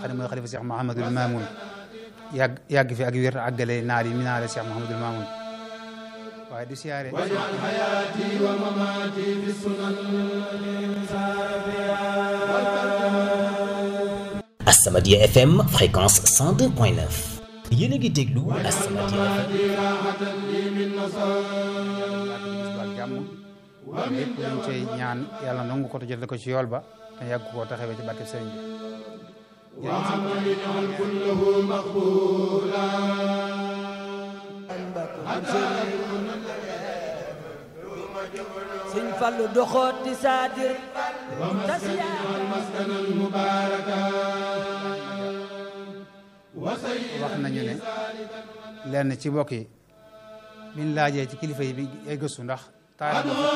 xam ne mooy xalifa Cheikh Mouhamadul Mamoun yàgg yàgg fi ak wér àggale naar yi mi naale Cheikh Mouhamadul Mamoun waaye di siyaare As-Samadiyya FM fréquence 102.9 yéen a ngi déglu As-Samadiyya FM ak jàmm lépp luñ cay ñaan yàlla nangu ko te jotale ko ci yool ba te yàgg koo taxawee ci barke sëriñ bi sëñ Fallu doxooti saadir wax nañu ne lenn ci mbokk yi biñ laajee ci kilifa yi bi ay gëstu ndax taarix